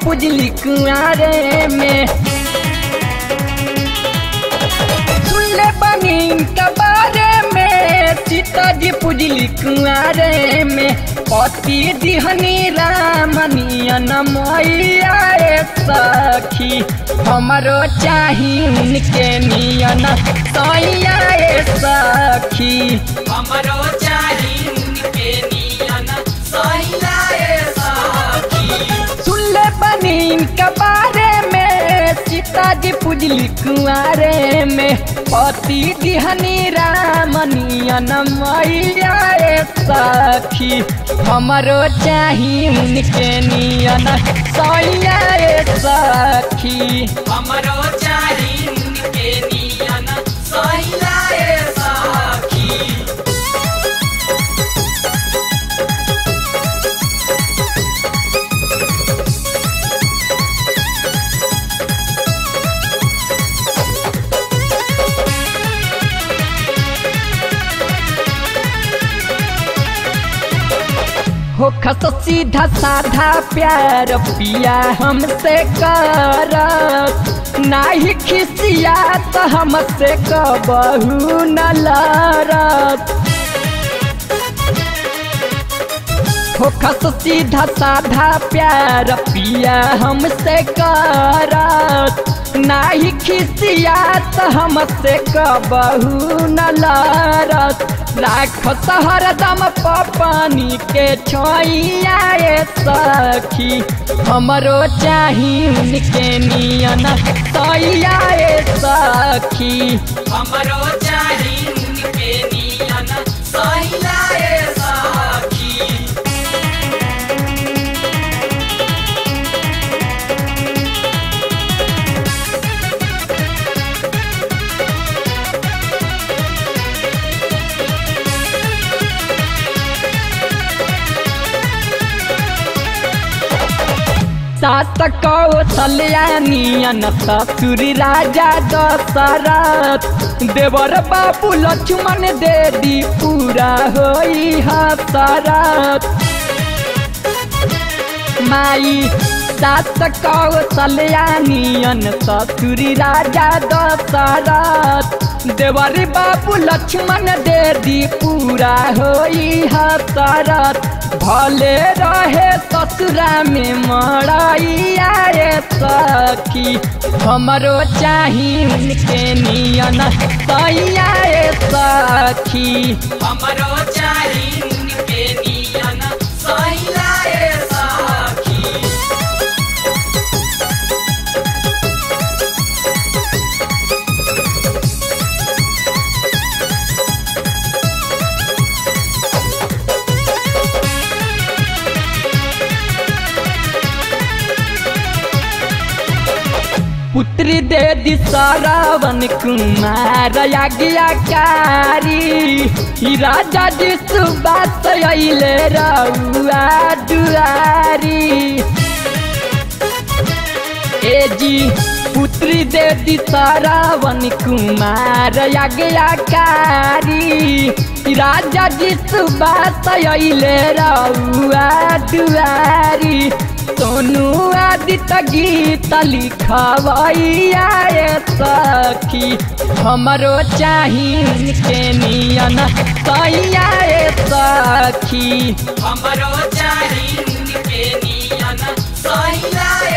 पुजली कुआरे में सुनले बनी इनका बारे में सीता जी पुजली कुआरे में पति दिहनी रामनियन मैया रे सखी हमरो चाही उनके नियन सैया रे सखी हमरो चाही उनके नियन सैया रे सखी सुनले बनी इनका बारे में सीता जी पुजली कुआरे में पति दिहनी रामनियन मैया रे सखी हमरो चाही उनके नियन सैया रे सखी हमरो चाही उनके नियन सैया रे सखी हो खस सीधा साधा प्यार पिया हमसे करत नाही खिसिया तो हमसे कबहू न लड़त हो खस सीधा साधा प्यार पिया हमसे करत नाही खिसिया तो हमसे कबहू न लड़त राख हरदम पानी के छोइया रे सखी हमरो चाही उनके नियन सैया रे सखी हमरो चाही उनके नियन सैया रे सखी सात कौशल्या नियन ससुरी राजा दशरथ देवर बाबू लक्ष्मण देवी पूरा होई हसरत माई सात कौशल्या नियन ससुरी राजा दशरथ देवर बाबू लक्ष्मण देवी पूरा होई हसरत भले रहे ससुरा में मड़ैया रे सखी हमरो चाही उनके नियन सैया रे सखी हमरो चाही उनके नियन सैया रे सखी पुत्री दे दी श्रावण कुमार आज्ञाकारी ई राजा जी सुबास अइले रउआ दुआरी ए जी पुत्री दे दी श्रावण कुमार आज्ञाकारी ई राजा जी सुबास अइले रउआ दुआरी सोनू आदित्य गीत लिखवैया रे सखी हमरो चाही उनके नियन सैया रे सखी हमरो चाही उनके नियन सैया